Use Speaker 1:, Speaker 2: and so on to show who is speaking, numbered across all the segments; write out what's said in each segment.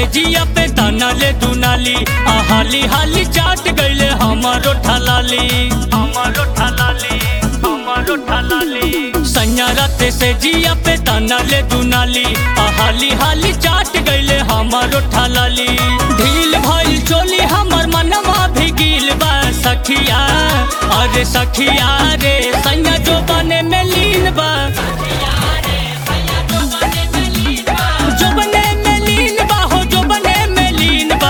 Speaker 1: से जिया पे ताना ले दुनाली आ हाली हाली चाट गईले हमारो ठलाली हमारो ठलाली हमारो ठलाली सैया राते से जिया पे ताना ले दुनाली आ हाली हाली चाट गईले हमारो ठलाली ढील भइल चोली हमर मनवा भी गिल बा सखिया अरे सखिया रे सैया जो बने में लीन बा जो बने में लीन बा हो जो बने में लीन बा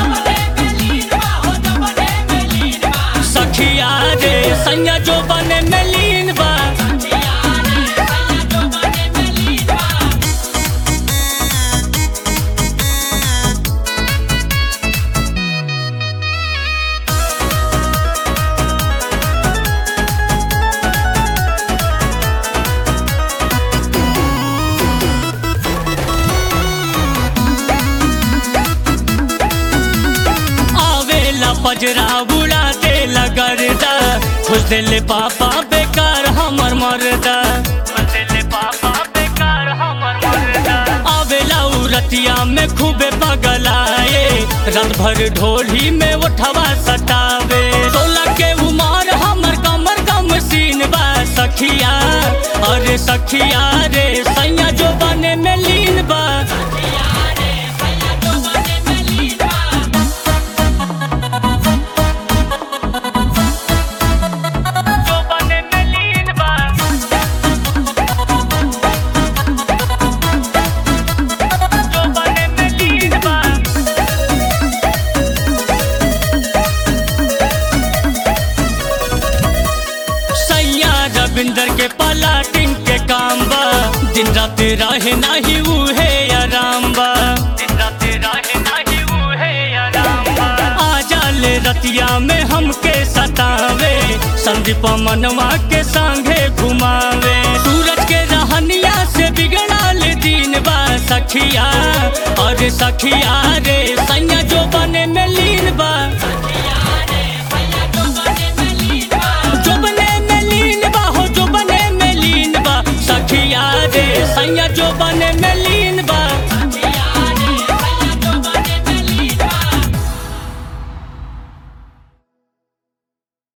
Speaker 1: सखिया रे सैया जो बने में लीन बा आवेला पजरा बुड़ा दे लगरदा खुश दिल पापा बेकार हमर मरदा आवेला उ रतिया में खूबे पगलाए रात भर ढोली में उठवा सटावे सोलह के उमर हमर कमर कम सीन बा सखिया अरे सखिया रे सैया जो बने में लीन बा जो बने में लीन बा जो बने में लीन बा सैया रविंदर के पलाटिन के काम बा दिन रात रहे नाही उहे आराम बा दिन रात रहे नाही उहे आराम बा आ जाले रतिया में हमके सतावे संदीप मनवा के संगे घुमावे सूरज के रहनिया से बिगड़ाल दिन बा सखिया और सखिया रे सैया जो बने में लीन बा